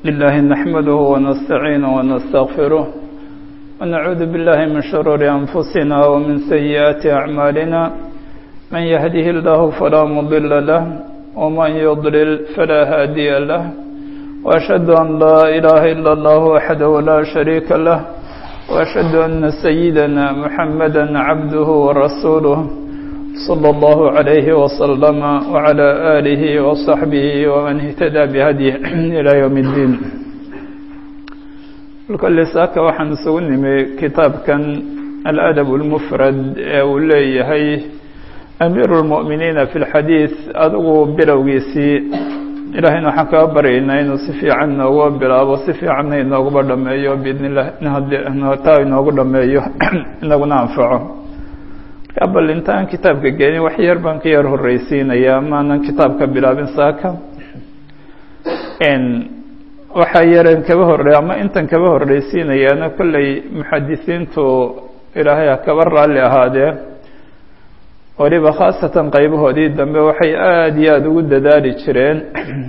لله نحمده ونستعينه ونستغفره ونعوذ بالله من شرور أنفسنا ومن سيئات أعمالنا من يهده الله فلا مضل له ومن يضلل فلا هادي له وأشهد أن لا إله إلا الله وحده لا شريك له وأشهد أن سيدنا محمدا عبده ورسوله صلى الله عليه وسلم وعلى آله وصحبه ومن اهتدى بهديه إلى يوم الدين الكل ساكا waxaan isugu nimi kitaabkan الأدب المفرد ee uu leeyahay أمير المؤمنين في الحديث adigu bilowgiisii ilaahayna waxaan kaga baryaynaa inuu si fiican nooga bilaabo si fiicanna inooguba dhameeyo biidn illah taa inoogu dhameeyo inaguna anfaco bal intaan kitaabka gelin wax yar baan ka yar horreysiinayaa maanan kitaabka bilaabin saaka waxaa yareen kaba horey ama intan kaba horreysiinayaana kolley muxadisiintu ilaahay ha kaba raalli ahaadee waliba khaasatan qaybahoodii dambe waxay aada iyo aada ugu dadaali jireen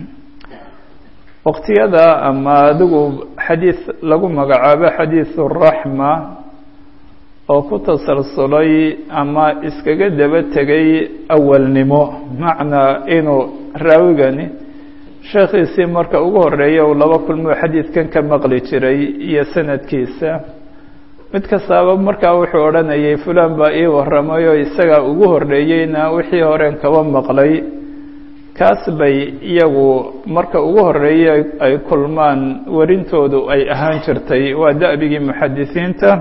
waqtiyada ama adigu xadiis lagu magacaabo xadiisu raxma oo ku tasalsulay ama iskaga daba tegay awalnimo macnaa inuu raawigani sheekhiisii marka ugu horeeya uu laba kulmoo xadiidkan ka maqli jiray iyo sanadkiisa mid kastaaba markaa wuxuu odhanayay fulan baa ii warramay oo isagaa ugu horreeyeyna wixii horeen kaba maqlay kaas bay iyagu marka ugu horreeyey ay kulmaan warintoodu ay ahaan jirtay waa da'bigii muxadisiinta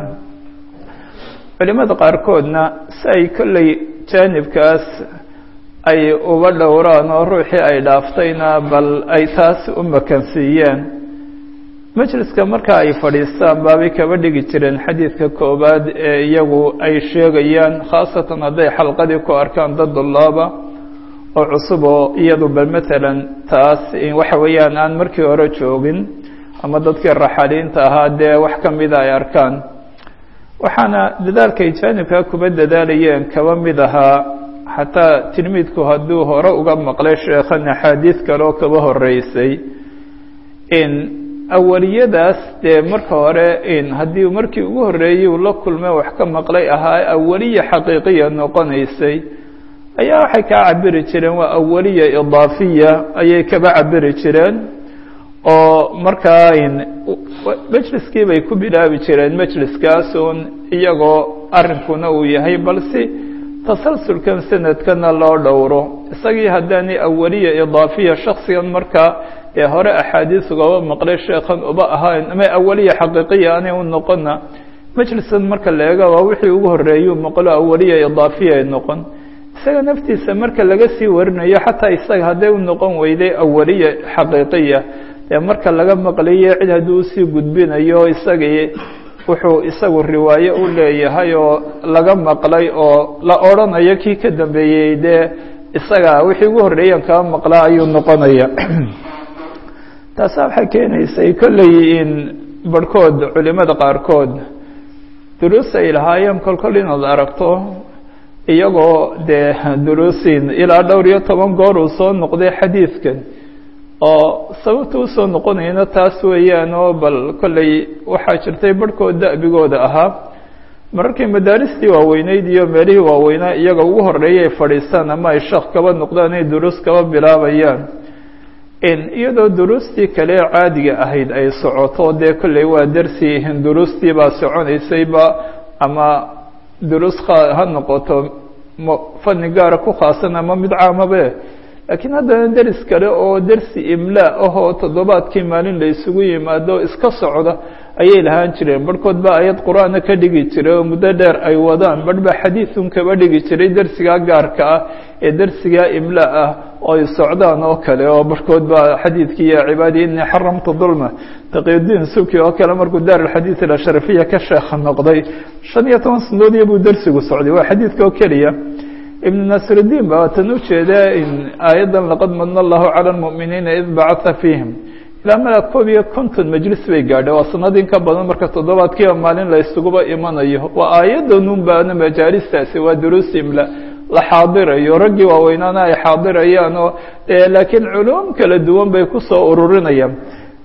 culimada qaarkoodna si ay kolley jaanibkaas ay uga dhowraan oo ruuxii ay dhaaftayna bal ay taas u makansiiyeen majliska marka ay fadhiistaan baabay kaba dhigi jireen xadiidka koowaad ee iyagu ay sheegayaan khaasatan hadday xalqadii ku arkaan dad dullaaba oo cusub oo iyadu bal matalan taas waxa weeyaan aan markii hore joogin ama dadkii raxaliinta ahaa dee wax ka mida ay arkaan waxaana dadaalkay jaanibkaa kuba dadaalayeen kaba mid ahaa xataa tilmiidku hadduu hore uga maqlay sheekhan axaadiis kaleo kaba horeysay in awaliyadaas dee marka hore in haddii markii ugu horreeyey uu la kulmay wax ka maqlay ahaa awaliya xaqiiqiya noqonaysay ayaa waxay kaa cabiri jireen waa awaliya idaafiya ayay kaba cabiri jireen oo markaa majliskii bay ku bilaabi jireen majliskaasun iyagoo arrinkuna uu yahay balse tasalsulkan sanadkana loo dhowro isagii haddaanay awaliya idaafiya shaksigan markaa ee hore axaadiis ugaba maqlay sheekhan uba ahayn ama awaliya xaqiiqiya anay u noqona majliskan marka la eega waa wixii ugu horreeyuu maqlo awaliya idaafiya ay noqon isaga naftiisa marka laga sii warinayo xataa isaga hadday u noqon weyday awaliya xaqiiqiya dee marka laga maqlayo cid hadduu usii gudbinayo isagii wuxuu isagu riwaayo u leeyahay oo laga maqlay oo la odrhanayo kii ka dambeeyey dee isaga wixii ugu horreeyan kaba maqlaa ayuu noqonaya taasa waxay keenaysay kolley in barhkood culimada qaarkood duruus ay lahaayeen kolkol inaad aragto iyagoo dee duruusin ilaa dhowr iyo toban goor uu soo noqday xadiidkan oo sababta usoo noqonayna taas weeyaan oo bal kolley waxaa jirtay barhkood da'bigooda ahaa mararkii madaaristii waaweyneyd iyo meelihii waaweynaa iyaga ugu horreeya ay fadhiistaan ama ay sheekh kaba noqdaan ay duruus kaba bilaabayaan iyadoo duruustii kale caadiga ahayd ay socoto dee kolley waa darsi duruustii baa soconaysayba ama duruus ha noqoto fani gaara ku khaasan ama mid caamabe laakiin haddana deris kale oo dersi imlaa ahoo toddobaadkii maalin la isugu yimaado iska socda ayay lahaan jireen barhkood baa ayad qur-aana ka dhigi jiray oo muddo dheer ay wadaan barh baa xadiidun kaba dhigi jiray dersigaa gaarka ah ee dersigaa imlaa ah oo ay socdaan oo kale oo barhkood baa xadiidkii ya cibaadi inii xaramtu dulma taqiyudiin suki oo kale markuu daar alxadiid alashrafiya ka sheekha noqday shan iyo toban sanadoodiya buu dersigu socday waa xadiidka oo keliya ibn nasrudiin baa tan ujeeda in aayaddan laqad madna allahu cala lmu'miniina id bacatha fiihim ilaa mala koob iyo konton majlis bay gaadhay waa sanadin ka badan marka toddobaadkiiba maalin la isuguba imanayo waa aayaddanun baana majaalistaasi waa duruus imla la xaadirayo raggii waaweynaana ay xaadirayaan oo laakiin culum kala duwan bay kusoo ururinayaan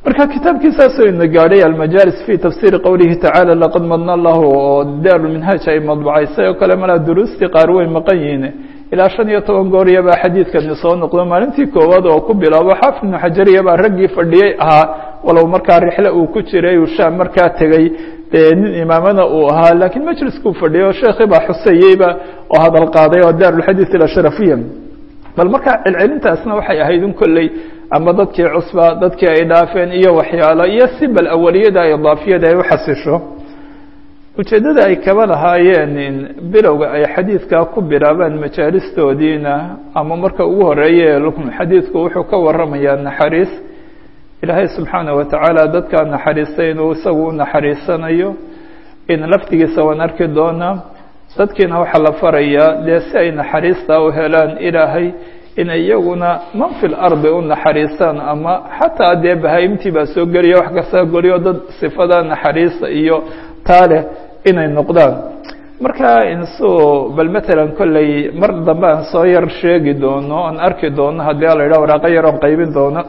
marka kitaabkiisaasoo ina gaadhay almajaalis fi tafsiiri qowlihi tacaala laqad madna allahu oo daarulminhaaj ay madbacaysay oo kale malaa duruustii qaar way maqan yihiin ilaa shan iyo toban gooriya baa xadiidkani soo noqdo maalintii koowaad oo ku bilaabo xaafid ibnu xajariya baa raggii fadhiyey ahaa walow markaa rixle uu ku jiray uu shaam markaa tegey dee nin imaamana uu ahaa laakiin majliskuu fadhiyay oo sheekii baa xuseyeyba oo hadal qaaday oo daarulxadiid ilasharafiya bal markaa celcelintaasna waxay ahayd in kolley ama dadkii cusba dadkii ay dhaafeen iyo waxyaalo iyo si bal awaliyada idaafiyada ay uxasisho ujeeddada ay kaba lahaayeen bilowga ay xadiidkaa ku bilaabaan majaalistoodiina ama marka ugu horeeye xadiidku wuxuu ka waramayaa naxariis ilaahay subxaana wa tacaala dadkaa naxariistay inuu isagu u naxariisanayo in laftigiisa waan arki doonaa dadkiina waxaa la farayaa dee si ay naxariistaa u helaan ilaahay inay iyaguna man fi lardi u naxariistaan ama xataa dee bahaimtii baa soo geliya wax kastaa geliyo dad sifada naxariista iyo taa leh inay noqdaan marka insuu bal matalan kolley mar dambe aan soo yar sheegi doono aan arki doono haddii a la yidhaha waraaqo yar oon qaybin doono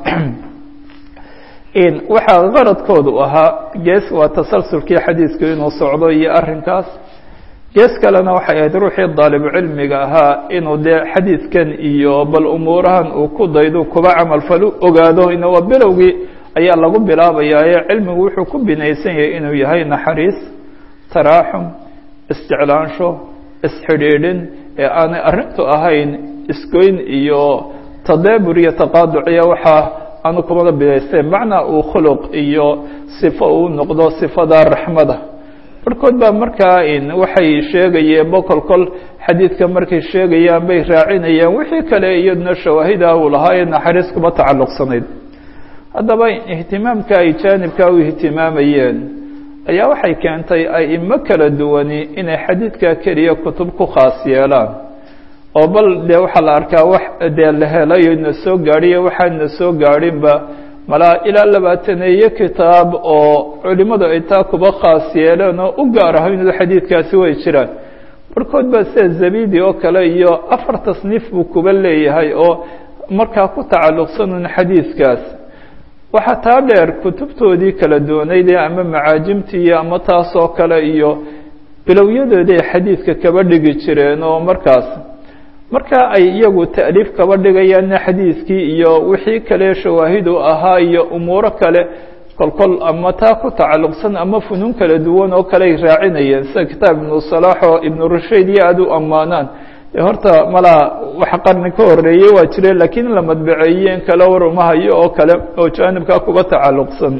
waxaa qaradkoodu ahaa gees waa tasalsulkii xadiidku inuu socdo iyo arrinkaas gees kalena waxay ahayd ruuxii daalibucilmiga ahaa inuu dee xadiidkan iyo bal umuurahan uu ku daydo kuba camalfalu ogaado ina waa bilowgii ayaa lagu bilaabayaa ee cilmigu wuxuu ku binaysan yahay inuu yahay naxariis taraaxum isjeclaansho isxidhiidhin ee aanay arrintu ahayn isgoyn iyo tadaabur iyo taqaaduciya waxaa aanu kumada bidaysteen macnaa uu khuluq iyo sifo uu noqdo sifada raxmada barhkood baa markaa waxay sheegayeen bokol kol xadiidka markay sheegayaan bay raacinayaan wixii kale iyaduna shawaahida uu lahaa ee naxariis kuma tacalluqsanayd haddaba ihtimaamka ay jaanibka u ihtimaamayeen ayaa waxay keentay aimo kala duwani inay xadiidka keliya kutub ku khaas yeelaan oo bal dee waxaa la arkaa wax dee la helayo na soo gaadhiyo waxaan na soo gaadhinba malaa ilaa labaataneeyo kitaab oo culimadu ay taa kuba khaas yeeleen oo u gaar aho inuu xadiidkaasi way jiraan barhkood baa sida zabidi oo kale iyo afar tasniif buu kuba leeyahay oo markaa ku tacalluqsanun xadiidkaas waxaa taa dheer kutubtoodii kala duwanaydee ama macaajimtii ama taas oo kale iyo bilowyadoodii ay xadiidka kaba dhigi jireen oo markaas marka ay iyagu ta'liif kaba dhigayaanna xadiidkii iyo wixii kale shawaahidu ahaa iyo umuuro kale kolkol ama taa ku tacalluqsan ama funuun kala duwan oo kale ay raacinayeen sida kitaab ibnu salaax oo ibnu rushayd iyo aada u ammaanaan horta malaa wax qarni ka horeeyey waa jireen laakiin la madbaceeyeen kale war uma hayo oo kale oo jaanibkaa kuba tacalluqsan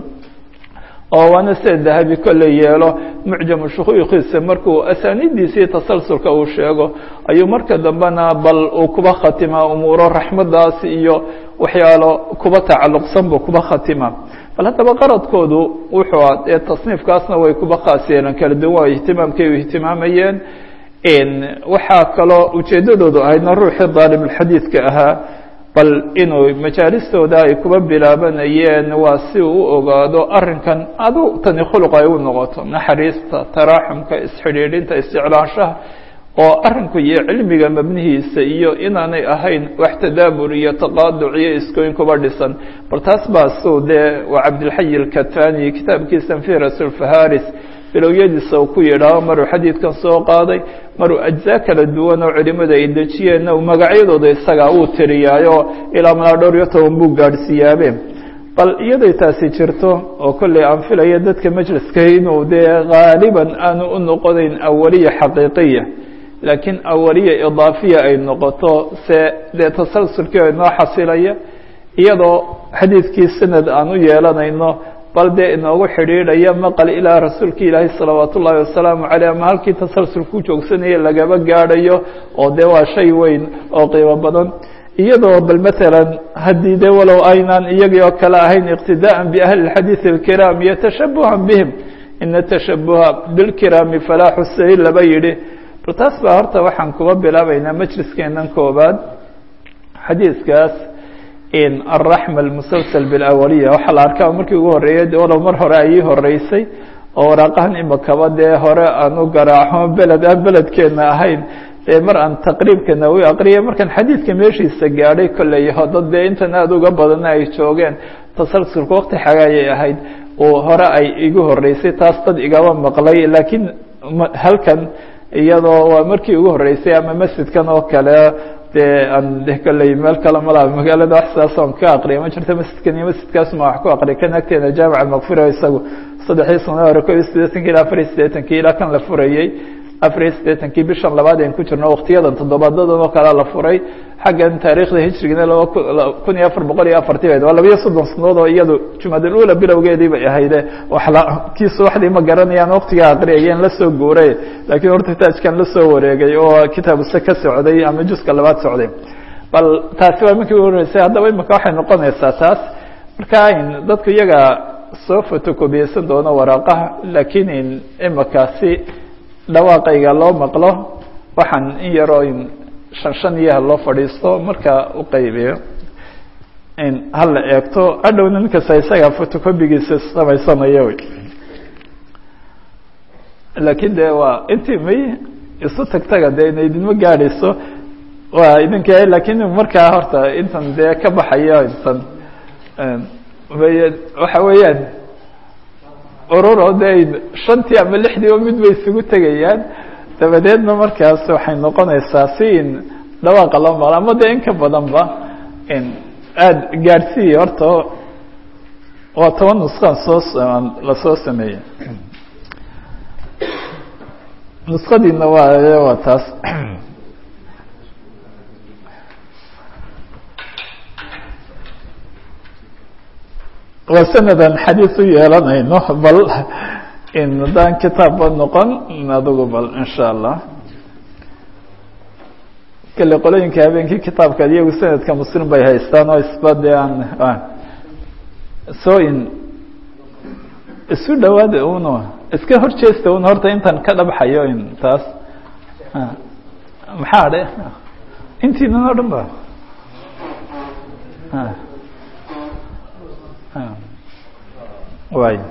oo waana sida dahabi kolley yeelo mucjamu shuyuukiisa markuu asaaniiddiisii tasalsulka uu sheego ayuu marka dambena bal uu kuba khatimaa umuuro raxmadaas iyo waxyaalo kuba tacalluqsan buu kuba khatimaa bal haddaba qaradkoodu wuxuu a ee tasniifkaasna way kuba khaas yeeleen kala duwan ihtimaamkay u ihtimaamayeen waxaa kaloo ujeeddadoodu ahaydna ruuxii daalibulxadiidka ahaa bal inuu majaalistooda ay kuba bilaabanayeen waa si uu u ogaado arrinkan adu tani khuluq ay u noqoto naxariista taraaxumka isxidhiidhinta isjeclaanshaha oo arrinku iyo cilmiga mabnihiisa iyo inaanay ahayn wax tadaabur iyo taqaaduc iyo iskooyin kuba dhisan bal taas baa suu dee waa cabdilxayi alkatani kitaabkiisa firas ulfaharis bilowyadiisa uu ku yidhaaho maruu xadiidkan soo qaaday maruu ajzaa kala duwan oo culimada ay dejiyeenna magacyadooda isagaa uu tiriyaayo ilaa malaa dhowr iyo toban buu gaadhsiiyaabe bal iyaday taasi jirto oo kolley aan filaya dadka majliska inuu dee haaliban aanu u noqonayn awaliya xaqiiqiya laakiin awaliya idaafiya ay noqoto se dee tasalsulkii oo inoo xasilaya iyadoo xadiidkii sanad aan u yeelanayno bal dee inoogu xidhiidhaya maqal ilaa rasuulki ilaahay salawaat ullaahi wasalaamu caleyh ama halkii tasalsul ku joogsanaya lagaba gaadhayo oo dee waa shay weyn oo qiimo badan iyadoo bal matalan haddii dee walow aynaan iyagii oo kale ahayn iqtidaa'an biahli اlxadiidi اlkiraam iyo tashabuhan bihim ina tashabuha bilkiraami falaaxu sayl laba yidhi bal taas baa horta waxaan kuba bilaabaynaa majliskeenan koobaad xadiidkaas alraxma almusalsal bilawaliya waxaa la arkaa markii ugu horreeyay walow mar hore ayii horeysay oo waraaqahan imakaba dee hore aan u garaaco beled aan beledkeena ahayn dee mar aan taqriibka nawowi aqriya markaan xadiidka meeshiisa gaadhay kolley dad dee intan aada uga badana ay joogeen tasalsulka wakti xagaayay ahayd oo hore ay igu horeysay taas dad igaba maqlay laakiin halkan iyadoo waa markii ugu horeysay ama masjidkan oo kale dee aan de kolley meel kale malaa magaalada wax sidaas on ka aqriya ma jirto masjidkan iyo masjidkaas ma wax ku aqriya kan agteena jaamica makfira isagu saddexii sano hore ko iyo siddeetankii ilaa afar iyo siddeetankii ilaa kan la furayey afar iyo siddeetankii bishan labaad ayn ku jirno waktiyadan toddobaadadan oo kalea la furay xaggan taariikhda hijrigina laba kun iyo afar boqol iyo afartii bayd waa labiyo soddon sanadood oo iyadu jumadal ula bilowgeedii bay ahayde kii subaxdii ma garanayaan waktigaa aqriyayeen la soo guuray laakiin horta taajkan la soo wareegay oo kitaabuse ka socday ama juska labaad socday bal taasi waa markii u horeysay haddaba imika waxay noqonaysaa taas marka in dadku iyaga soo fotokobiyeysan doono waraaqaha laakiin in imikaasi dhawaaqayga loo maqlo waxaan in yaroo in shan shan iyaha loo fadhiisto marka u qaybiyo in hala eegto adhowna ninkasta isaga fotocobigiisa samaysanayo wy laakiin de waa intii may isu tagtaga de ina idinma gaadhayso waa idinka lakiin markaa horta intan dee ka baxayo intan waxa weeyaan ururo de shantii ama lixdii o mid bay isugu tegayaan dabadeedna markaas waxay noqonaysaa si in dhawaaqa loo maqlo ama de in ka badanba aada gaadhsiiya horta waa toban nuskaan soo lasoo sameeyey nuskadiina waa waa taas waa sanadan xadiis u yeelanayno bal in haddaan kitaabba noqon adigu bal insha allah kale qolooyinka habeenkii kitaabka iyagu sanadka muslim bay haystaan oo isba de aan so in isu dhawaada un iska horjeesta un horta intan ka dhabxayo in taas maxaa dhe intiinan o dhan ba way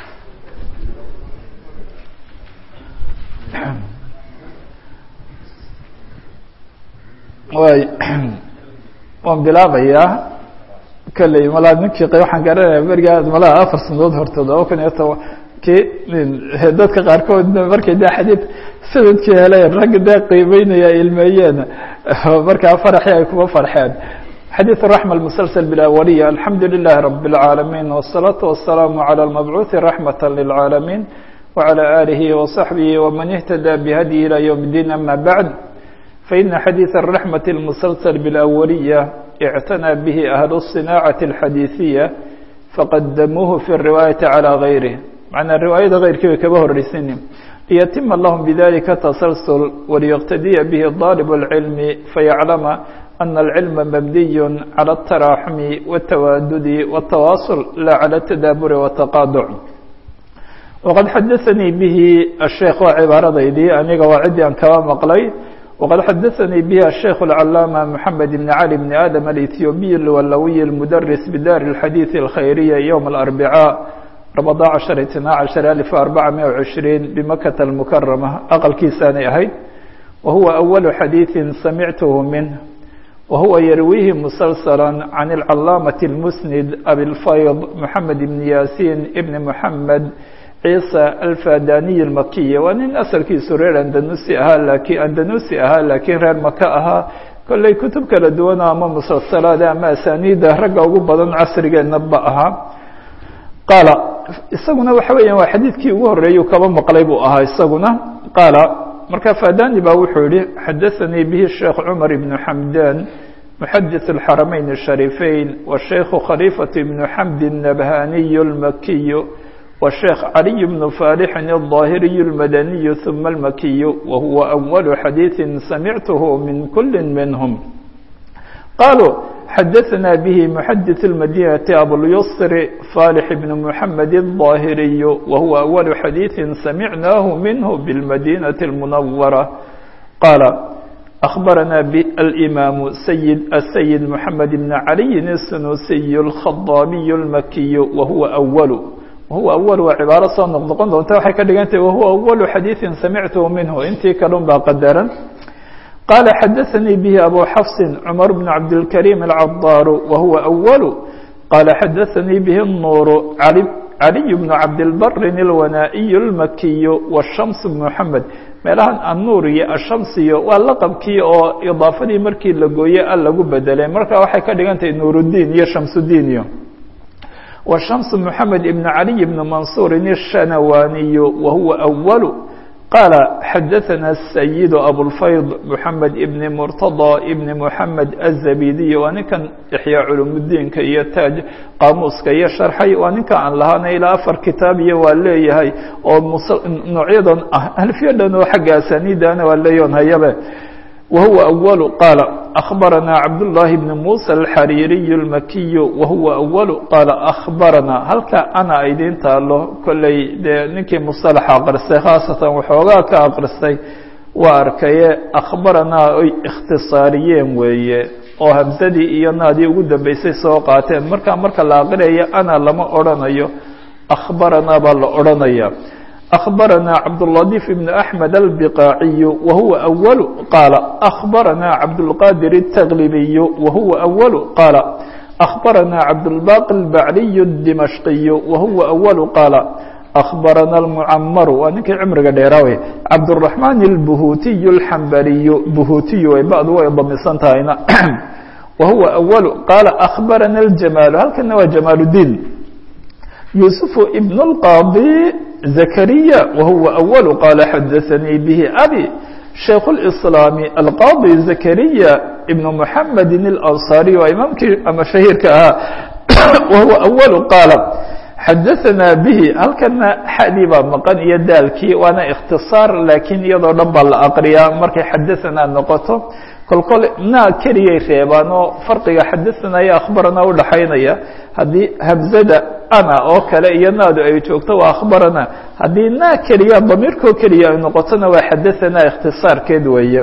way waan bilaabayaa kolley malaa ninkii waxaan garanaya berigaa malaa afar sanadood hortood laba kun iyo toban kii dadka qaarkood markay de xadiid sanadkii heleen ragga dee qiimeynaya ilmeeyeen markaa faraxii ay kuma farxeen xadيث الرحمة المسلسل بالأولية الحمد لله رب العالمين والصلاة والسلام على المبعوث رحمة للعالمين وعلى آله وصحبه ومن اهتدى بهدي إلى يوم الدين أما بعد فإن حديث الرحمة المسلسل بالأولية اعتنى به أهل الصناعة الحديثية فقدموه في الرواية على غيره معنى الرواية غير كيف كبه الرسين ليتم لهم بذلك تسلسل وليقتدي به الطالب العلم فيعلم أن العلم مبني على التراحم والتوادد والتواصل لا على التدابر والتقاطع وقد حدثني به الشيخ وعبارة دي أنيق وعدي أن كما مقلي وقد حدثني به الشيخ العلامة محمد بن علي بن آدم الإثيوبي الولوي المدرس بدار الحديث الخيرية يوم الأربعاء رمضان عشر اثنا عشر ألف أربعمائة وعشرين بمكة المكرمة أقل كيساني أهي وهو أول حديث سمعته منه وهو يرويه مسلسلا عن العلامة المسند أبي الفيض محمد بن ياسين ابن محمد عيسى الفاداني المكي وأن أسر كي سرير أندنوسي أها لكن أندنوسي أها لكن غير مكة أها كل كتب كلا دونا أما مسلسلات أما أسانيد رقا وقبضا عصر نبأها قال isaguna waxa weeyaan waa xadiidkii ugu horeeyay kaba maqlay buu ahaa isaguna qaala marka fadani baa wuxuu yihi xadaثanii bihi sheekh cumar ibn xamdan muxadiث الxaramayn الشharيفeyn wالsheikh khalifaة ibn xamd الnabhaniy الmakiy wالsheikh caliي bn falixin الظاhiriy الmadaniy ثuma الmakiy wahuwa أول xadiiثi samicth min kuli minhm qaluu xadaثna bه محadiث المdينة أبواليسر صالح بن محمد الظاهري وهو أول حديث سمعناه منه بالمدينة المنورة قال أخبرنا الإمام سيد السيد محمد بن علي السنوسي الخضامي المكي وهو أول وهو أول وعبارة صنقضقن وانت waxay ka dhigantay وهو أول حديث سمعته منه intii kalun baa qadaran qala xadaثanii bihi abu xafsin cmar bn cabdilkarim alcadaaru wa huwa أwalu qala xadaثanii bihi الnuuru caliy bn cabdilbarin اlwanaa'iy اlmakiyu wالshams bn mxamed meelahan annuur iyo ashamsiyo waa laqabkii oo idaafadii markii la gooye a lagu bedelay marka waxay ka dhigan tahay nuuruddiin iyo shamsudiin iyo washams moxamed ibn caliy bn mansuurin الshanawaniyu wa huwa أwalu qaala xadaثana sayidu abulfayd moxamed ibn murtaضى ibn moxamed azabidiy waa ninkan ixyaa culumudiinka iyo taaj qaamuuska iyo sharxay waa ninka aan lahaana ilaa afar kitaab iyo waa leeyahay oo noocyadan ah alfiya dhan oo xagga asaniidana waa leeyaon hayabe wahuwa أwalu qaala أخbarana cabdالlahi bn muسى الxariiriy الmakiyu wahuwa أwalu qaala أخbarana halka ana idin taalo kolley dee ninkii musطalaxa aqristay khaasatan waxoogaa ka aqristay waa arkaye akhbaranaa oy ikhtisaariyeen weeye oo hamsadii iyo naadii ugu dambeysay soo qaateen markaa marka la aqriyayo ana lama odrhanayo akhbaranaa baa la odhanaya أخبرنا cبداللطيف بن أحمد البقاعي وهو أول قال أخبرنا عبدالقادر التغلبي وهو أول قال أخبرنا عبدالباقي البعلي الدمشقي وهو أول قال أخبرنا المعمر waa ninkii cمriga dheeraawe عبدالرحمن البهوتي الحنبلي بهوتي bعd way damisan tahayna وهو أول قال أخبرنا الجمال halkana waa جمال الدين يوسف بن القاضي زكريا وهو أول قال حدثني به أبي شيخ الإسلام القاضي زكريا ابن محمد الأنصاري وإمامك أما شهيرك وهو أول قال حدثنا به هل كان حديبا مقن يدالكي وأنا اختصار لكن يضع رب الأقرياء مركي حدثنا نقطه kol kol naa keliyay reebaan oo farqiga xadaثanaya akhbarana udhaxaynaya haddii habzada ana oo kale iyo naadu ay joogto waa akhbarana haddii naa keliya damiirkoo keliya ay noqotona waa xadaثana ikhtisaarkeed weeye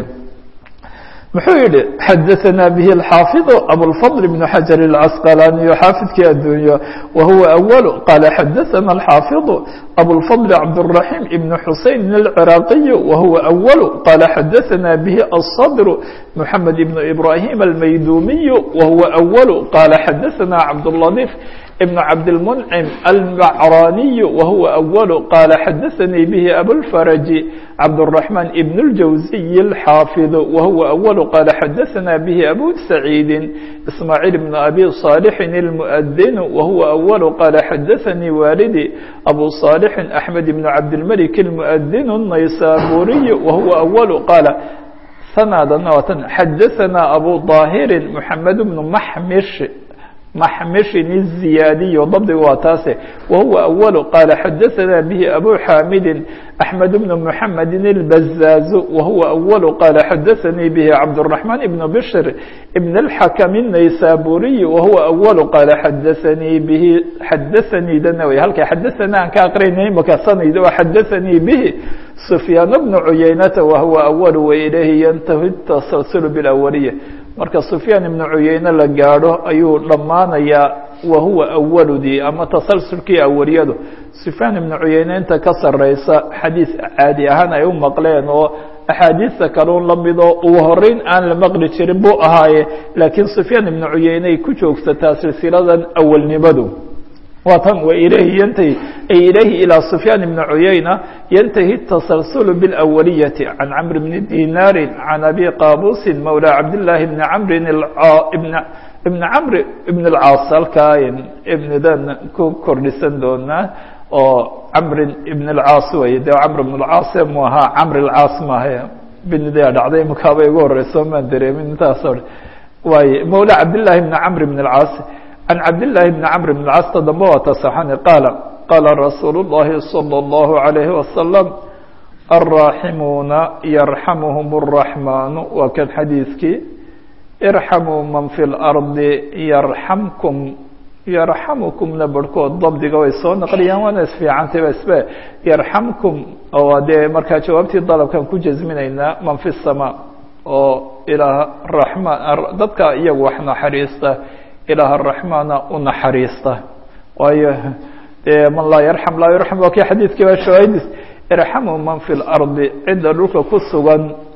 muxuu yihi xadaثana bihi الxaafiظ abوlfضل بن xaجaر الcasqalaniyo xaafidkii addunya wahuwa أول qala xadaثana الxaafiظ abوlfضل cabdالرaحيم بن xusein الcراaqiي wahuwa أول qala xadaثana bihi الصdr محamed بن إbrahيم الmaydumiي wahuwa أول qala xadaثana cabdاللطيف بن cabdالمنcم المعrاني وهuوa أول qال xadaثnي bه أbوالفرج cabدالرحمن بن الجوزي الحاaفظ وهuوa أول qال xadaثna bه أbو سعيد إسماعيل بن أbي صالح المؤذن وهuوa أول qال xadaثnي والدي أbو صالح أحمد بن cabدالملك المؤذن النيسابوري وهuوa أول qال sنadna xadaثna أbو ظاهر محمد بن محmش محمشن الزيادي ضبط واتاسه وهو أول قال حدثنا به أبو حامد أحمد بن محمد البزاز وهو أول قال حدثني به عبد الرحمن بن بشر ابن الحكم النيسابوري وهو أول قال حدثني به حدثني دنوي هل حدثنا كأقريني مكسني وحدثني به سفيان بن عيينة وهو أول وإليه ينتهي التسلسل بالأولية marka sufyaan ibnu cuyeyne la gaadho ayuu dhammaanayaa wahuwa awaludii ama tasalsulkii awaliyadu sufyaan ibnu cuyeyne inta ka sareysa xadiis caadi ahaan ay u maqleen oo axaadiista kalun la midoo ugu horeyn aan la maqli jirin buu ahaaye laakiin sufyaan ibnu cuyeyne ay ku joogsataa silsiladan awalnimadu waa tan وإليه ينتهي أي إليه إلى سفيان بن عيينة ينتهي التسلسل بالأولية عن عمرو بن دينار عن أبي قابوس مولى عبد الله بن عمرو الع... بن بن عمرو بن العاص الكاين ابن ذن كردستان دونا oo camr ibn اlcaas wey de camr ibn اlcaas mu ahaa camr اlcaas maaha binidaa dhacday imakaaba igu horeyso maan dareemin intaas waay mawla cabdالlahi bn camr bn اlcaas عن عبد الله بن عمرو بن العاص dambe waa tasaxani qaala qaala rasuul الlahi صلى الله عليه وسلم الراaximuuna يرحمهم الرحمن waa kan xadiiskii ارحموا man في الأرضi يرحمكم يرحمكمna barhkood dabdiga way soo naqliyaan waana isfiicantay ba isbe يرحمكم oo dee markaa jawaabtii dalبkan ku jasminaynaa man في السماء oo ilaah رaحman dadka iyagu wax naxariista ilaah araxmaana u naxariista waayo dee man laa yarxam laa yurxam waa kii xadiidkii baa shawaahidis irxamu man fi lardi cidda dhulka ku sugan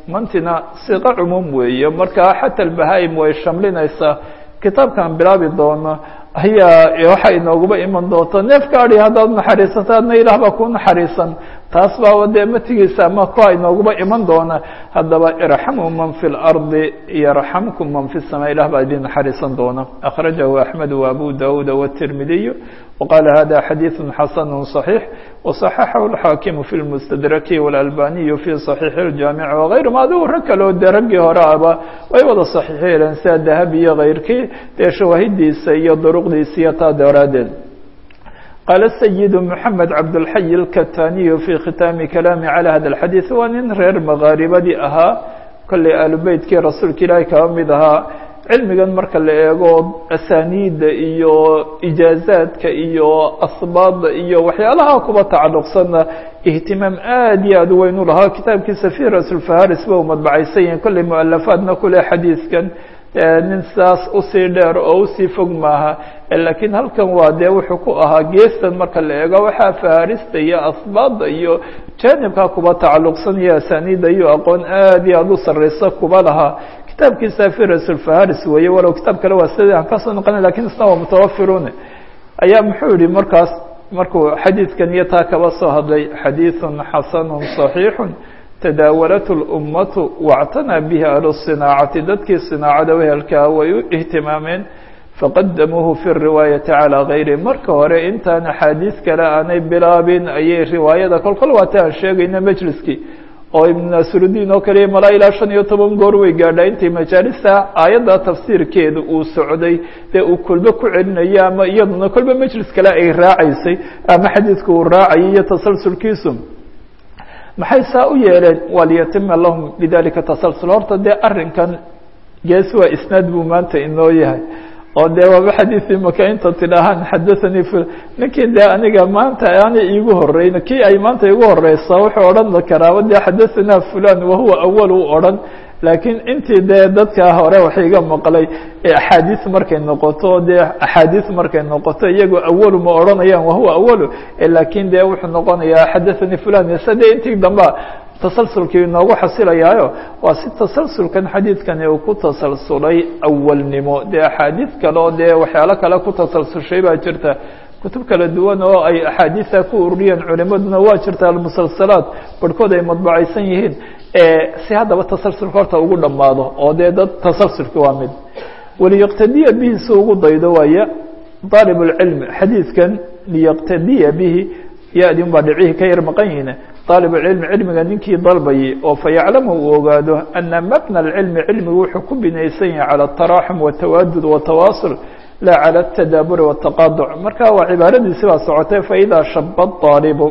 mantina siqo cumuum weeye marka xata albahaa-im way shamlinaysaa kitaabkan bilaabi doono ayaa waxa inooguba iman doonta neefka adi haddaad naxariisato adna ilaah baa ku naxariisan taas baaba dee matigiisa ama kuwa inooguba iman doona haddaba irxamuu man fi lardi yarxamkum man fi samaa ilah baa idin naxariisan doona akhrajahu axmed wa abu dawuud wالtirmidiy waqala hada xadiiث xasn صaxiix waصaxaxahu اlxaakimu fi lmustadraki wاlalbaniyu fi صaxiixi اljaamic wغayrum adigu rag kaleo dee raggii hore aba way wada saxiixeeleen sida dahabi iyo kayrkii dee shawaahidiisa iyo duruqdiisa iyo taa daraaddeed qaala sayid mxamed cabdاlxay اlkataniyu fi khitaami kalaami calى hada اxadiiث waa nin reer makaaribadii ahaa kollay aalubeytkii rasuulka ilaahi kaba mid ahaa cilmigan marka la eego asaniida iyo ijaazaadka iyo asbaada iyo waxyaalaha kuba tacalluqsanna ihtimaam aad iyo aad u weyn u lahaa kitaabkiisa fi rasulfaharis ba u madbacaysan yahin kollay mualafaadna kule xadiidkan nin saas usii dheer oo usii fog maaha lakiin halkan waa dee wuxuu ku ahaa geestan marka la eego waxaa faharista iyo asbaada iyo janibka kuba tacalluqsan iyo asaniida iyo aqoon aad iyo aad u sareysa kuba lahaa kitaabkiisa firasulfaharis weeye walow kitaab kale waa sida aan kasoo noqona lakin isna waa mutawafirune ayaa muxuu yihi markaas markuu xadiidkan iyo taa kaba soo hadlay xadiiثu xasanu صaxiixu tadaawalat اlummatu wاctanaa bihi ahlu الصinaacati dadkii صinaacada wehelkaa way u ihtimaameen faqadamuuhu fi الriwaayati calى gayri marka hore intaan axaadiis kale aanay bilaabin ayay riwaayada kol kol waata aan sheegayna majliskii oo ibn nasrudiin oo kaliya malaa ilaa shan iyo toban goor way gaadhaa intay majaalista aayadda tafsiirkeeda uu socday dee uu kolbe ku celinayo ama iyaduna kolbe majlis kale ay raacaysay ama xadiidka uu raacayay iyo tasalsulkiisu maxay saa u yeeleen waa liyatima lahum bidalika tasalsul horta dee arrinkan gees waa isnaad buu maanta inoo yahay oo dee waaba xadiiثii maka inta tidhaahaan xadaثanii f ninkii dee aniga maanta aanay iigu horeyn kii ay maanta igu horeysa wuxuu odhan karaaba dee xadaثanaa fulan wahuwa awal u odhan laakiin intii dee dadka hore wax iga maqlay axaadiis markay noqoto dee axaadiis markay noqoto iyagoo awalu ma odhanayaan wahuwa awalu lakiin dee wuxuu noqonayaa xadaثanii fulan se dee intii damba tasalsulkii inoogu xasilayaayo waa si tasalsulkan xadiidkani uu ku tasalsulay awalnimo dee axaadiis kale oo dee waxyaalo kale ku tasalsushay baa jirta kutub kala duwan oo ay axaadiisa ku ururiyeen culimaduna waa jirta almusalsalaat barhkood ay madbacaysan yihiin si haddaba tasalsulka horta ugu dhammaado oo dee dad tasalsulki waa mid waliyaqtadiya bihi si ugu daydo waaya aalib اlcilmi xadiidkan liyaqtadiya bihi ya-di un baa dhicihii ka yar maqan yihiin aalib اcilmi cilmiga ninkii dalbayay oo fayaclamu uu ogaado ana mabna اlcilmi cilmigu wuxuu ku binaysan yahay calى الtaraxum wالtawaadud wالtawaasul la calى الtadaaburi wالtaqaduc marka waa cibaaradiisi baa socotay faإida shaba الطaalibu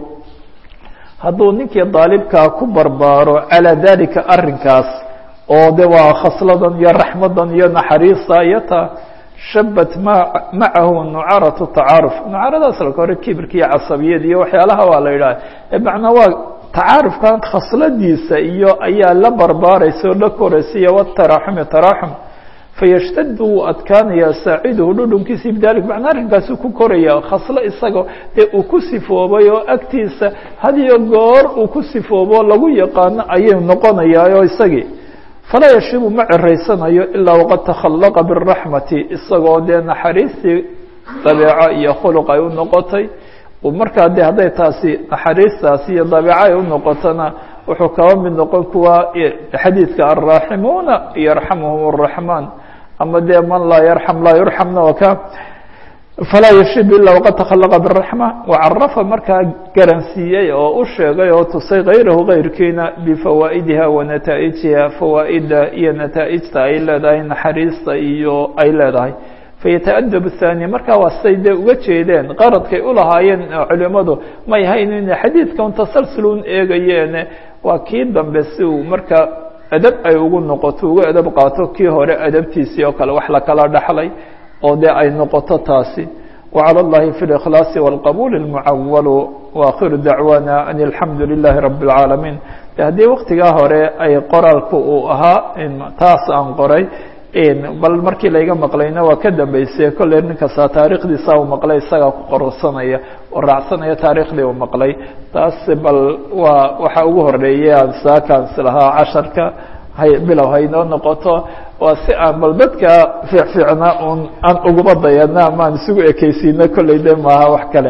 hadduu ninkii daalibkaa ku barbaaro calى dalika arinkaas oo de waa khasladan iyo raxmadan iyo naxariista iyo ta shabat ma macahu nucaratu tacaaruf nucaradaas alka hore kibirka iyo casabiyad iyo waxyaalaha waa la yidhaha macnaa waa tacaarufkan khasladiisa iyo ayaa la barbaaraysa oo la koraysa iyo wataraxumi taraxum fayashtad wuu adkaanayaa saaciduhu dhudhunkiisi bidalik macnaa arrinkaasuu ku koraya khaslo isaga dee uu ku sifoobay oo agtiisa had iyo goor uu ku sifoobo lagu yaqaano ayay noqonayaa oo isagii falaa yashibu ma ceraysanayo ilaa waqad takhallaqa biraxmati isagoo dee naxariistii dabeeco iyo khuluq ay u noqotay markaa de hadday taasi naxariistaasi iyo dabeeco ay u noqotona wuxuu kaba mid noqon kuwa xadiidka alraaximuuna yarxamuhum الraxmaan ama dee man laa yarxam laa yurxamna waka falaa yashib ila waqad takhallaqa biraxma wacarafa markaa garansiiyey oo u sheegay oo tusay kayrahu kayrkiina bifawaa'idiha wa nataa'ijiha fawaa'ida iyo nataa'ijta ay leedahay naxariista iyo ay leedahay fayataadab الthani markaa waa say dee uga jeedeen qaradkay ulahaayeen culimadu may hayn inay xadiidkan tasalsulun eegayeene waa kii dambe si uu markaa adab ay ugu noqoto uga adab qaato kii hore adabtiisii oo kale wax lakala dhaxlay oo dee ay noqoto taasi وعlى الlahi في الإkhlاص والqبول المعawل وآkhiر dacواna أن الحamdu للahi رب العاalمين de haddii waktigaa hore ay qoraalku uu ahaa taas aan qoray bal markii layga maqlayna waa ka dambeysay kolley ninkasta taarikhdiisa u maqlay isagaa ku qorsanaya oo raacsanaya taariikhdii uu maqlay taas bal waa waxa ugu horeeya saakaans lahaa casharka hay bilow haynoo noqoto waa si aan bal dadka fiicfiicna un aan uguba dayana ama aan isugu ekeysiino kolley de maaha wax kale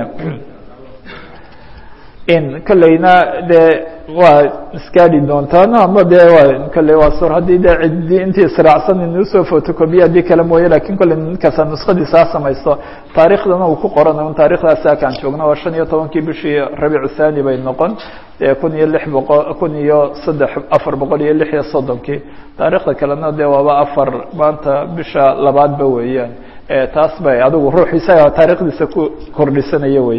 in kolleyna dee waa iskaadhi doontaan ama de waa kolley waa sur haddii de cidi intii israacsan inusoo fotocobiya haddii kale mooye lakin kolley ninkasta nuskadiisa ha samaysto taarikhdana uu ku qoran un taarikhdaasi akaan joogno waa shan iyo tobankii bishii rabiicu thani bay noqon e kun iyo lix boqol kun iyo saddex afar boqol iyo lix iyo soddonkii taarikhda kalena de waaba afar maanta bisha labaadba weeyaan taas bay adigu ruux isaga taarikhdiisa ku kordhisanaya wey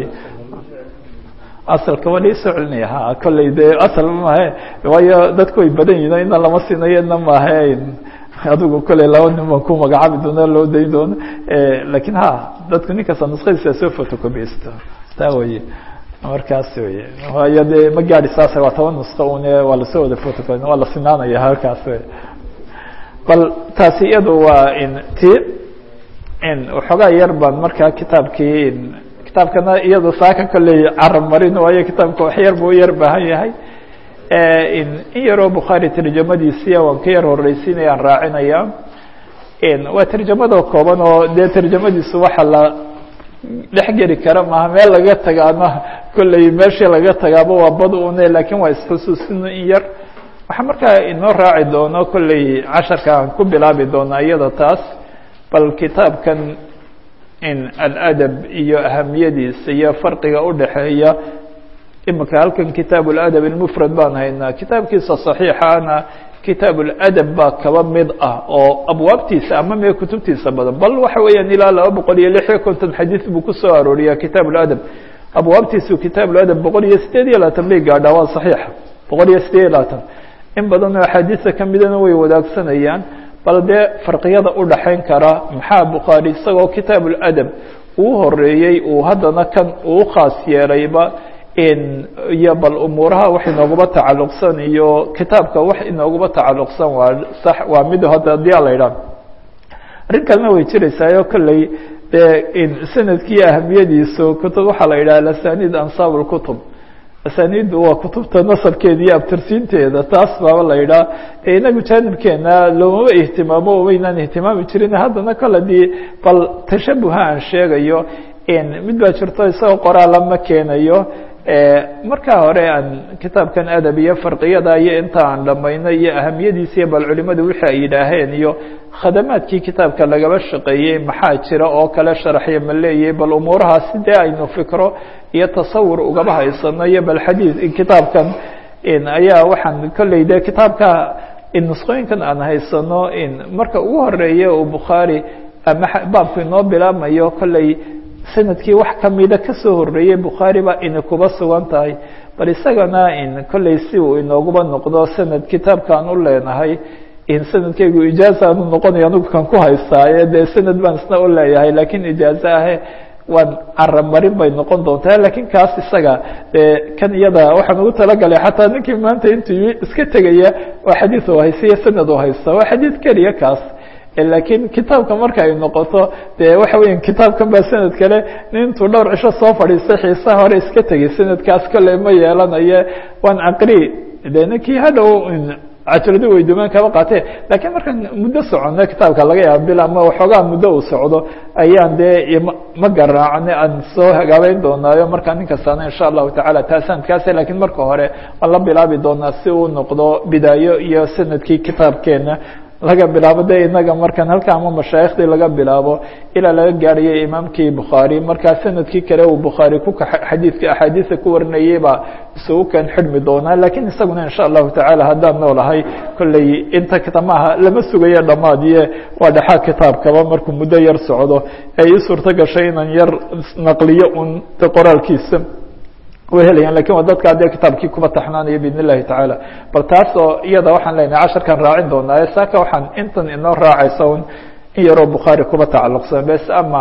asalka waa laisoo celinaya ha kolley de asal maahe waayo dadku way badan yihin ina lama sinayo ina maahe adigu kolley laba nin baan ku magacaabi doona loo dayn doono lakin ha dadku nin kasta nuskadiisa soo photocopysto taa weye markaas wey waayo de ma gaadi saasa waa toban nusko une waa lasoo wada photocopy waa la sinaanaya halkaas wey bal taasi iyadu waa in ti in waxoogaa yar baan markaa kitaabkii kitaabkana iyado saaka kolley carab marin waayo kitaabka wax yar buu yar baahan yahay in yaroo bukhaari tarjamadiisiya waan ka yar horeysiinaya aan raacinaya waa tarjamadoo kooban oo dee tarjamadiisu waxa la dhex geli kara maaha meel laga tagaana kolley meeshii laga tagaaba waa bad une lakin waa isxusuusin in yar waxaa markaa inoo raaci doono kolley casharka aan ku bilaabi doona iyada taas bal kitaabkan in aladab iyo ahamiyadiisa iyo farqiga udhaxeeya imika halkan kitaab اladab اmfrad baan haynaa kitaabkiisa صaxiixana kitaab اladab baa kaba mid ah oo abwaabtiisa ama mee kutubtiisa badan bal waxa weeyaan ilaa laba boqol iyo lix iyo konton xadiid buu kusoo arooriya kitaab اladab abwaabtiisu kitaab اladab boqol iyo sideed iyo labaatan bay gaadhaa waa صaxiixa boqol iyo sideed iyo labaatan in badan oo axaadiista kamidana way wadaagsanayaan bal dee farqiyada udhaxayn kara maxaa bukhaari isagoo kitaab اladab uu horeeyey uu haddana kan uu khaas yeelayba iyo bal umuuraha wax inoogaba tacaluqsan iyo kitaabka wax inoogaba tacaluqsan waa sax waa mid hadda hadii a la idhaah arrin kalena way jiraysaayoo kolley dee sanadkii ahamiyadiisu kutub waxaa la yidhaha asanid ansaab اlkutub asaniiddu waa kutubta nasabkeeda iyo abtirsiinteeda taas baaba la yidhaha inagu jaanibkeena loomama ihtimaamo waynaan ihtimaami jirin haddana kole dii bal tashabuha aan sheegayo mid baa jirto isagoo qoraala ma keenayo markaa hore aan kitaabkan adab iyo farqiyada iyo inta aan dhamayno iyo ahamiyadiisiyo bal culimadu wixii ay yidhaaheen iyo khadamaadkii kitaabka lagaba shaqeeyey maxaa jira oo kale sharaxya ma leeyahay bal umuurahaas sidee aynu fikro iyo tasawur ugaba haysano iyo bal xadiid kitaabkan ayaa waxaan kolley de kitaabka nusqooyinkan aan haysano marka ugu horeeya uu bukhaari ama baabku inoo bilaabmayo kolley sanadkii wax kamida kasoo horeeyey bukhaari baa ina kuba sugan tahay bal isagana kolley si uu inooguba noqdo sanad kitaabkaan u leenahay sanadkeygu ijaaza aanu noqonaya anigu kan ku haystaaye dee sanad baan isna u leeyahay lakin ijaaze ahe waan carab marin bay noqon doontaa lakin kaas isaga kan iyada waxaan ugu talagalay xataa ninkii maanta intuu iska tegaya waa xadiid u haysta iyo sanad u haysta waa xadiid keliya kaas lakiin kitaabka marka ay noqoto de waxa weya kitaabkan baa sanad kale intuu dhowr cisho soo fadhiistay xiisaha hore iska tegay sanadkaas kale ma yeelanaye waan aqri de ninkii hadhow cajaladu weydumaan kaba qaatee lakiin markaan muddo socono kitaabka laga yaaba bil ama waxoogaa muddo uu socdo ayaan dee ma garaacne aan soo hagaabeyn doonaayo markaa nin kastaana insha allahu tacala taa sanadkaas lakiin marka hore waan la bilaabi doonaa si uu noqdo bidaayo iyo sanadkii kitaabkeena laga bilaabo de inaga markan halka ama mashaayikhdii laga bilaabo ilaa laga gaarayo imaamkii bukhaari markaa sanadkii kale uu bukhaari ku xadiidka axaadiisa ku warinayay baa isugu kan xidhmi doonaa lakiin isaguna insha allahu tacaala haddaan noolahay kolley inta kitamaha lama sugayo dhamaadiye waa dhexaa kitaabkaba markuu muddo yar socdo ee ii suurto gashay inaan yar naqliyo un qoraalkiisa way helayaan lakin waa dadka dee kitaabkii kuba taxnaanayo bidn illahi tacaala bal taas oo iyada waxaan leenahay casharkan raacin doonaa saaka waxaan intan inoo raacaysa un in yaroo bukhaari kuba tacaluqsan bes ama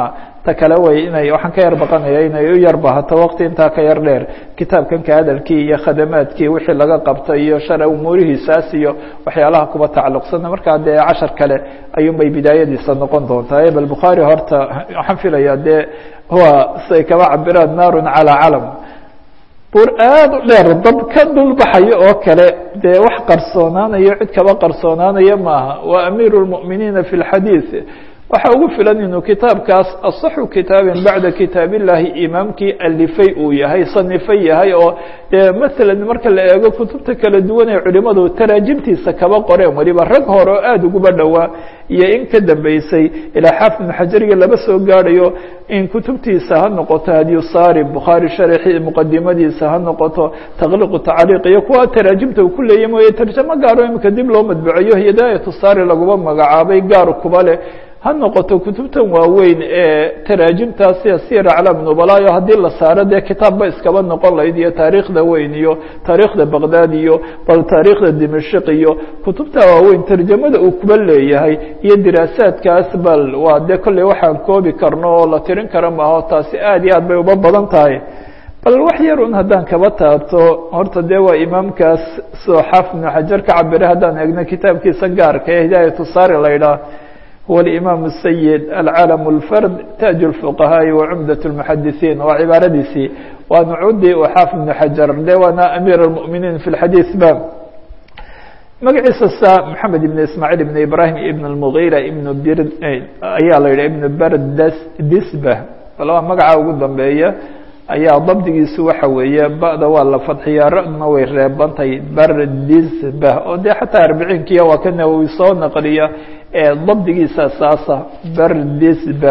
ta kale way inay waxaan ka yar baqanaya inay u yar bahato waqti intaa ka yar dheer kitaabkanka hadalkii iyo khadamaadkii wixii laga qabtay iyo shara umuurihiisaas iyo waxyaalaha kuba tacalluqsana markaa dee cashar kale ayuunbay bidaayadiisa noqon doontaa bal bukhaari horta waxaan filayaa dee huwa siay kaba cabiraan naarun calaa calam buur aada u dheer dab ka dulbaxayo oo kale dee wax qarsoonaanayo cid kaba qarsoonaanaya maaha waa amiiru lmu'miniina fi lxadiid waxa ugu filan inuu kitaabkaas asaxu kitaabin bacda kitaab illahi imaamkii alifay uu yahay sanifay yahay oo dee masalan marka la eego kutubta kala duwan ee culimadu taraajimtiisa kaba qoreen weliba rag hore oo aada uguba dhowaa iyo in ka dambeysay ilaa xaafid ibn xajariga laba soo gaadhayo in kutubtiisa ha noqoto hadiyusaari bukhaari sharxi muqadimadiisa ha noqoto taqliqu tacliiq iyo kuwa taraajimta uu ku leeya mooye tarjamo gaaro imika dib loo madbuceeyo hidaayatu saari laguma magacaabay gaar kuba leh ha noqoto kutubtan waaweyn ee taraajimtaas sida sir aclaam nubalaayo haddii la saaro dee kitaabba iskaba noqon lahayd iyo taariikhda weyn iyo taariikhda baqdaad iyo bal taariikhda dimashik iyo kutubta waaweyn tarjamada uu kuba leeyahay iyo diraasaadkaas bal waa dee kolley waxaan koobi karno oo la tirin kara maaho taasi aad iyo aad bay uba badan tahay bal wax yar un haddaan kaba taabto horta dee waa imaamkaas sidoo xaafid ibnu xajar ka cabiray haddaan eegno kitaabkiisa gaarka ee hidaayatu saari la ydhaah هو الإمام السيد العالم الفرد تاج الفقهاء وعمدة المحدثين waa cباaradiisii waa نcudi xاaفظ بن حجر de waana أمير المؤمiنين في الحadيث ba magaciisa sa محamed بن اسماعيل بن إبراهيم بن المغيرة بن br ayaa la yidhah بن brdisbة bal waa magaca ugu dambeeya ayaa dabdigiisu waxa weeye ba'da waa la fadxiyaa ra-duna way reebantay bardisba oo dee xataa arbiciinkiya waa ka nawowi soo naqliya ee dabdigiisa saasa bardisba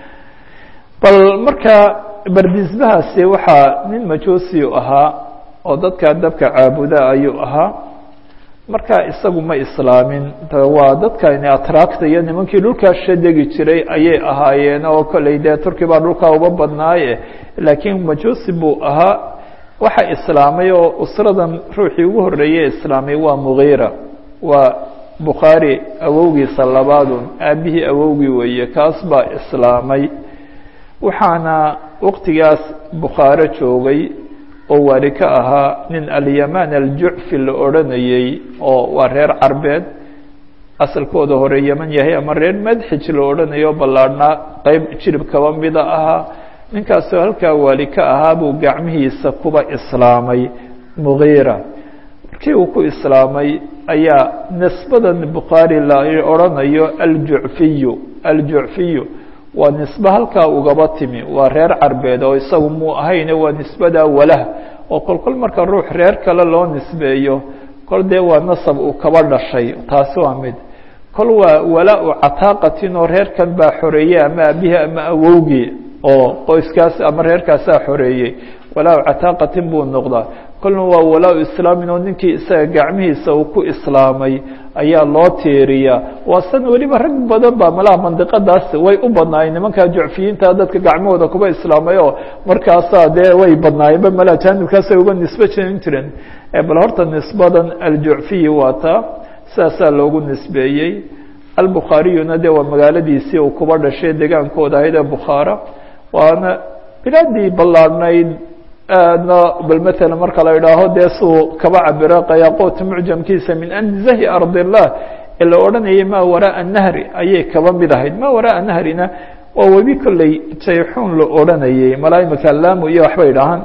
bal marka bardisbahaasi waxaa nin majuusi ahaa oo dadka dabka caabuda ayuu ahaa marka isagu ma islaamin waa dadkani atraakta iyo nimankii dhulkaa shadegi jiray ayay ahaayeen oo kolley dee turki baa dhulkaa uba badnaaye laakiin majuusi buu ahaa waxa islaamay oo usradan ruuxii ugu horreeyey islaamay waa mugiira waa bukhaari awowgiisa labaadun aabihii awowgii weeye kaas baa islaamay waxaana waqtigaas bukhaaro joogay oo waali ka ahaa nin alyamaan aljucfi la odranayey oo waa reer carbeed asalkooda hore yeman yahay ama reer madxij la odhanayo o ballaadhnaa qeyb jirib kaba mida ahaa ninkaasoo halkaa waali ka ahaa buu gacmihiisa kuba islaamay mugiira markii uu ku islaamay ayaa nisbadan bukhaari la odhanayo aljucfiyu aljucfiyu waa nisbe halkaa ugaba timi waa reer carbeed oo isagu muu ahayne waa nisbadaa walah oo kol kol marka ruux reer kale loo nisbeeyo kol dee waa nasab uu kaba dhashay taasi waa mid kol waa walaa-u cataaqatin oo reerkan baa xoreeyey ama aabihii ama awowgii oo qoyskaas ama reerkaasaa xoreeyey walaa-u cataaqatin buu noqdaa kolna waa walaa-u islaamin oo ninkii isaga gacmihiisa uu ku islaamay ayaa loo tiiriyaa waa san weliba rag badan baa malaha mandiqadaas way u badnaayeen nimankaa jucfiyiinta dadka gacmahooda kuba islaamay oo markaasaa dee way badnaayeenba malaha jaanibkaasay uga nisbe jerin jireen bal horta nisbadan aljucfiyi waa taa sidaasaa loogu nisbeeyey albukhaariyuna dee waa magaaladiisii uu kuba dhashay degaankooda ahayd ee bukhaara waana bilaadii ballaadhnayd aadna bal matalan marka la idhaaho dee suu kaba cabiro qayaaqoota mucjamkiisa min anzahi ardillah ee la odhanayay maa waraaa nahri ayay kaba mid ahayd maa waraaa nahrina waa webi kolley jayxuun la odhanayay malaa imika laamu iyo waxbay dhahaan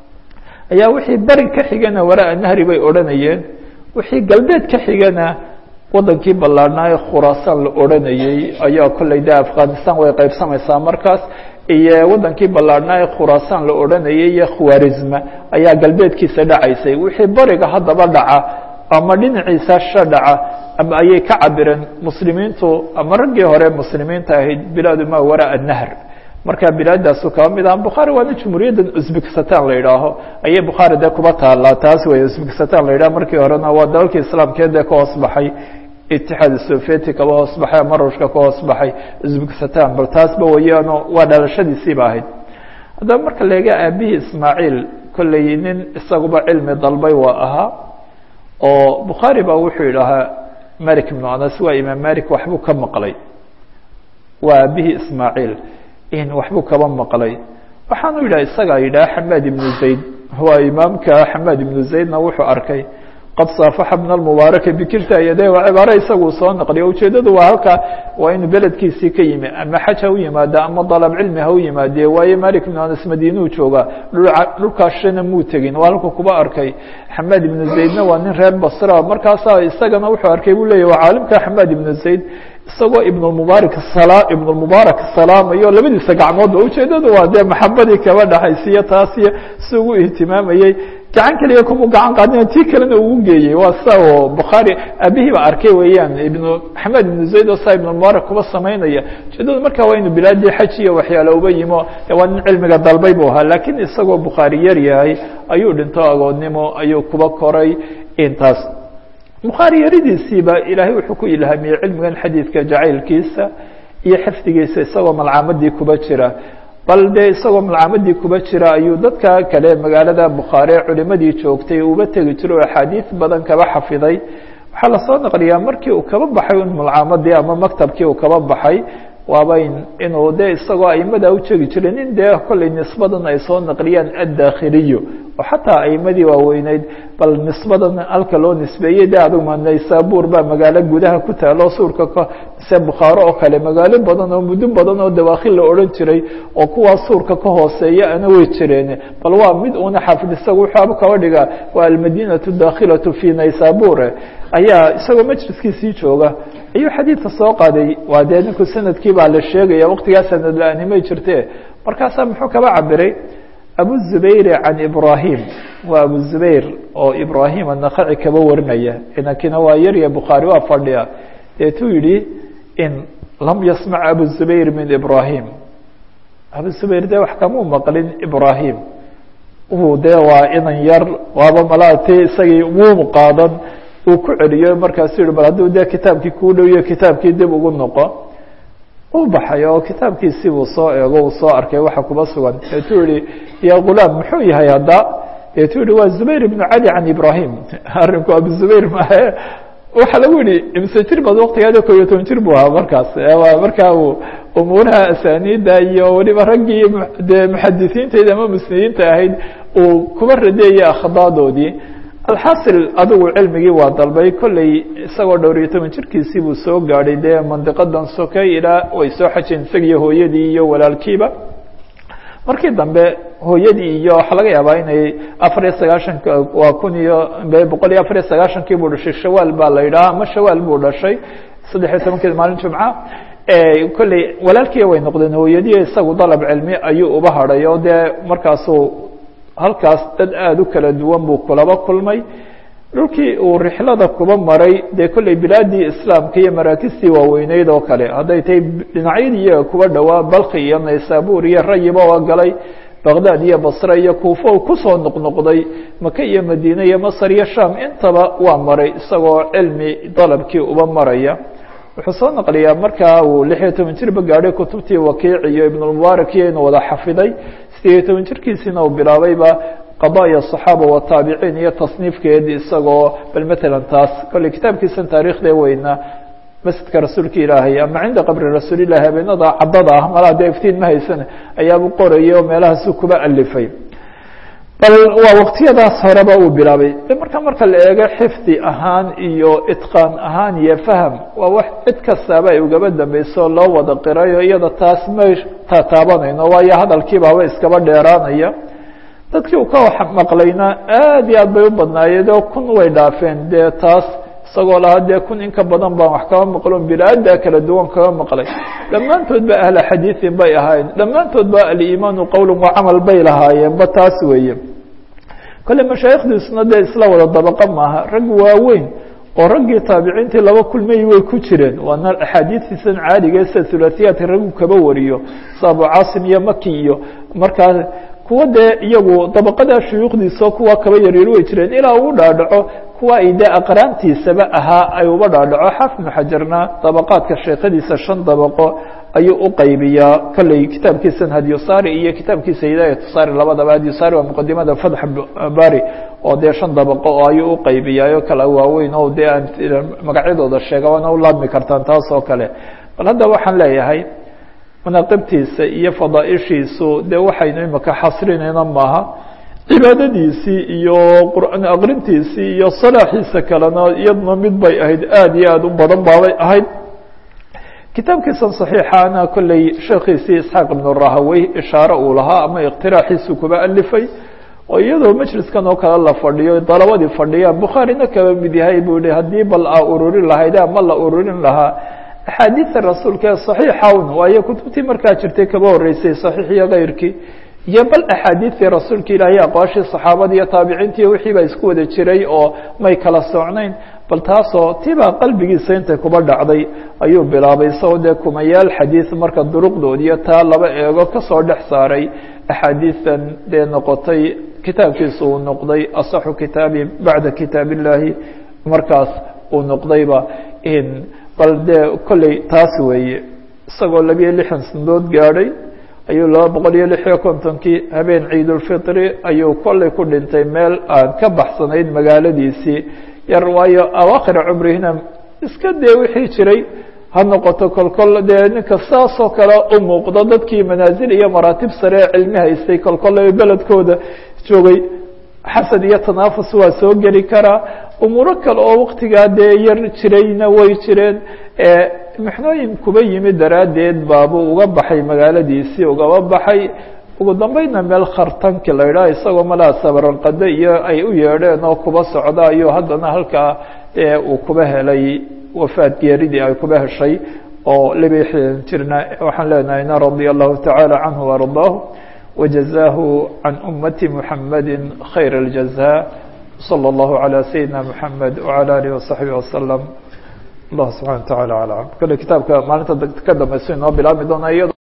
ayaa wixii beri ka xigana waraaa nahri bay odhanayeen wixii galbeed ka xigana wadankii ballaadhnaa ee khuraasaan la odhanayey ayaa kolley de afghanistan way qaybsamaysaa markaas iyo wadankii ballaadhnaa ee khuraasaan la odhanayay iyo khwarizma ayaa galbeedkiisa dhacaysay wixii bariga haddaba dhaca ama dhinaciisa sha dhaca ama ayay ka cabireen muslimiintu ama raggii hore muslimiinta ahayd bilaadu maa waraaa nahr marka bilaadaasu kaba mid aha bukhaari waana jumhuuriyaddan uzbekistan la idhaaho ayay bukhaari dee kuba taallaa taas wey uzbekistan la yidhaho markii horena waa dalalkii islaamkeed dee ka hoos baxay itixaad sovieti kaba hoos baxay ama ruushka ka hoos baxay uzbekistan bal taasba wayaano waa dhalashadiisiiba ahayd haddaba marka leega aabihii ismaaciil kolley nin isaguba cilmi dalbay waa ahaa oo bukhaari baa wuxuu yidhaahaa malik ibnu anas waa imaam malik waxbuu ka maqlay waa aabihii ismaaciil waxbuu kaba maqlay waxaanu yidhah isagaa yidhaha xamaad ibnu zayd waa imaamka xamaad ibnu zaydna wuxuu arkay qad saafaxa bna almubaaraka bikilta yadee waa cibaare isaguu soo naqliya ujeeddadu waa halka waa inuu beledkiisii ka yimi ama xaj ha u yimaada ama dalab cilmi ha u yimaadee waayo malik ibnu anas madiinuu joogaa dhulkaashana muu tegin waa halku kuba arkay xamaad ibnu zaydna waa nin reer basra markaasaa isagana wuxuu arkay buu leeyah waa caalimka xamaad ibnu zayd isagoo ibnmubaarak ibnulmubaarak salaamayo labadiisa gacmoodba ujeeddadu waa dee maxabadii kaba dhaxaysiiyo taasiyo si ugu ihtimaamayey gacan keliya kuma gacan qaadina tii kalena uu geeyey waa sa oo bukhaari aabihii ba arkay weeyaan ibnu maxamed ibnu zayd oo saa ibnulmubaarak kuba samaynaya ujeedadu marka waa inu bilaadii xaj iyo waxyaale uba yimo waa nin cilmiga dalbay buu ahaa laakiin isagoo bukhaari yar yahay ayuu dhinto agoodnimo ayuu kuba koray intaas bukhaari yaridiisiiba ilaahay wuxuu ku ilhaamiyey cilmigan xadiidka jacaylkiisa iyo xifdigiisa isagoo malcaamadii kuba jira bal dee isagoo malcaamadii kuba jira ayuu dadka kale magaalada bukhaari ee culimadii joogtay uba tegi jiro oo axaadiis badan kaba xafiday waxaa lasoo naqliyaa markii uu kaba baxay un malcaamadii ama maktabkii uu kaba baxay waabayn inuu dee isagoo aimada u jegi jiray nin dee kollay nisbadan ay soo naqliyaan addaakhiliyo oo xataa aimadii waaweyneyd bal nisbadan halka loo nisbeeyey de adug naysaabuur baa magaalo gudaha ku taalo suurka mise bukhaaro oo kale magaalo badan oo muddo badan oo dawaakhil la odhan jiray oo kuwaa suurka ka hooseeya ana way jireen bal waa mid uuna xaafid isaga wuxuaba kaba dhigaa waa almadinatu daakhilatu fi naysabure ayaa isagoo majliskiisii jooga ayuu xadiidka soo qaaday waa dee ninku sanadkii baa la sheegaya waqtigaa sanad la-aanimay jirte markaasaa muxuu kaba cabiray abu zubayr can ibrahim waa abu zubayr oo ibrahim anakaci kaba warinaya inankina waa yarya bukhaari waa fadhiya deetuu yihi in lam yasmac abu zubayr min ibrahim abu zubayr de wax kamuu maqlin ibrahim uu dee waa inan yar waaba malaati isagii wuu qaadan uu ku celiyo markaasu yihi bal hadduu dee kitaabkii kuu dhowiyo kitaabkii dib ugu noqo u baxay oo kitaabkiisii buu soo eego uu soo arkay waxa kuba sugan deetuu yihi ya gulaam muxuu yahay hadda deetuu yihi waa zubayr ibnu cali can ibrahim arinku abu zubayr maahe waxaa lagu yihi imse jir baad waktigeeda ko iyo toban jir buu ahaa markaas markaa uu umuuraha asaniida iyo weliba raggii dee muxadisiintayda ama musnidiinta ahayd uu kuba radeeyey akhdaadoodii alxasil adigu cilmigii waa dalbay kolley isagoo dhowr iyo toban jirkiisii buu soo gaadhay dee mandiqadan soke ilaa way soo xajeen isagiiyo hooyadii iyo walaalkiiba markii dambe hooyadii iyo waxaa laga yaabaa inay afar iyo sagaaشhanka waa kun iyo boqol iyo afar iyo sagaaشhankii buu dhashay shawaal baa la yidhaha ama shawaal buu dhashay saddex iyo tobankeed maalin jumca kolley walaalkiiya way noqdeen hooyadiiyo isagu dalab cilmi ayuu uba hadhay oo dee markaasuu halkaas dad aada u kala duwan buu kulaba kulmay dhulkii uu rixlada kuba maray dee kolley bilaadii islaamka iyo maraakistii waaweyneyd oo kale hadday tahay dhinacyadii iyaga kuba dhowaa balki iyo naysabur iyo rayiba waa galay baqdad iyo basre iyo kuufo kusoo noqnoqday maka iyo madiine iyo masr iyo sham intaba waa maray isagoo cilmi dalabkii uba maraya wuxuu soo naqliyaa markaa uu lix iyo toban jirba gaadhay kutubtii wakiic iyo ibnulmubaarak iyo inuu wada xafiday sideed iyo toban jirkiisiina uu bilaabayba qadaya صaxaaba wataabiciin iyo tasniifkeedi isagoo bal matalan taas kolley kitaabkiisan taarikhda weyna masjidka rasuulka ilaahay ama cinda qabri rasuulilahi habeenada cadada ah malaa dee iftiin ma haysan ayaabu qorayay oo meelahaasu kuba alifay bal waa waqtiyadaas horeba uu bilaabay de marka marka la eego xifdi ahaan iyo itqaan ahaan iyo faham waa wax cid kastaaba ay ugaba dambeyso loo wada qirayo iyada taas ma tataabanayno waayo hadalkiibaaba iskaba dheeraanaya dadkii uu ka maqlayna aad iyo aad bay u badnaayeen oo kun way dhaafeen dee taas isagoo lahaa dee kun in ka badan baan wax kaba maqlo bilaada kala duwan kaga maqlay dhammaantood ba ahla xadiiin bay ahaayeen dhammaantood ba aliimaanu qowla wa camal bay lahaayeen ba taas weeye kolle mashaaikhdiisuna dee isla wada dabaqa maaha rag waaweyn oo raggii taabiciintii laba kulmay way ku jireen waana axaadiistiisan caaliga sida hulaahiyaadka raggu kaba wariyo sa abu caasim iyo maki iyo markaa kuwa dee iyagu dabaqada shuyuukhdiisa kuwa kaba yaryar way jireen ilaa uu dhaadhaco kuwa ay dee aqraantiisaba ahaa ay uba dhaadhaco xaafid ibnu xajarna dabaqaadka sheekadiisa shan dabaqo ayuu u qaybiyaa kolley kitaabkiisan hadyusari iyo kitaabkiisa hidaayatusaari labadaba hadyusari waa muqadimada fatx bari oo dee shan dabaqo oo ayuu u qaybiyaayo kala waaweyn oo dee aan magacyadooda sheega waana u laabmi kartaan taas oo kale bal hadda waxaan leeyahay manaaqibtiisa iyo fadaaishiisu dee waxaynu imika xasrinayna maaha cibaadadiisii iyo qur'aan aqrintiisii iyo salaaxiisa kalena iyaduna mid bay ahayd aada iyo aada u badan baabay ahayd kitaabkiisan صaxiixana kolley sheekhiisii isxaaq ibn rahawey ishaare uu lahaa ama iqtiraaxiisu kuba alifay oo iyadoo majliskan oo kale la fadhiyo dalabadii fadhiyaan bukhaarina kaba mid yahay buu yihi haddii bal a ururin lahayd ama la ururin lahaa axaadiida rasuulka ee صaxiixawn waayo kutubtii markaa jirtay kaba horeysay صaxiix iyo keyrkii iyo bal axaadiidtii rasuulka ilaahay aqwaashii saxaabada iyo taabiciintii wixii baa isku wada jiray oo may kala socnayn bal taasoo tibaa qalbigiisa intay kuba dhacday ayuu bilaabay isagoo dee kumayaal xadiid marka duruqdood iyo taa laba eego kasoo dhex saaray axaadiidan dee noqotay kitaabkiisa uu noqday asaxu kitaabi bacda kitaab illaahi markaas uu noqdayba bal dee kolley taas weeye isagoo labiyo lixdan sanadood gaadhay ayuu laba boqol iyo lix iyo kontonkii habeen ciidulfitri ayuu kolley ku dhintay meel aan ka baxsanayd magaaladiisii yar waayo awaakhira cumrihina iska dee wixii jiray ha noqoto kolkol dee ninka saasoo kale u muuqdo dadkii manaasil iyo maraatib sare ee cilmi haystay kolkol beledkooda joogay xasad iyo tanaafus waa soo geli karaa umuuro kale oo waktigaa dee yar jirayna way jireen mixnooyin kuba yimid daraaddeed baabuu uga baxay magaaladiisii ugaba baxay ugu dambeydna meel khartanki la yidhaha isagoo malaa sabaranqade iyo ay u yeedheen oo kuba socda ayuu haddana halkaa dee uu kuba helay wafaad geeridii ay kuba heshay oo libixdan jirna waxaan leenahayna radia allahu tacaala canhu وardaahu wajazaahu can ummati muxamadi khayr اljazaa slى اllahu عalى sayidina mxamed wعalى alihi وصaxbihi waslm allah subxana wa taعala alam kale kitaabka maalinta ka dambeyso inoo bilaabmi doona iyado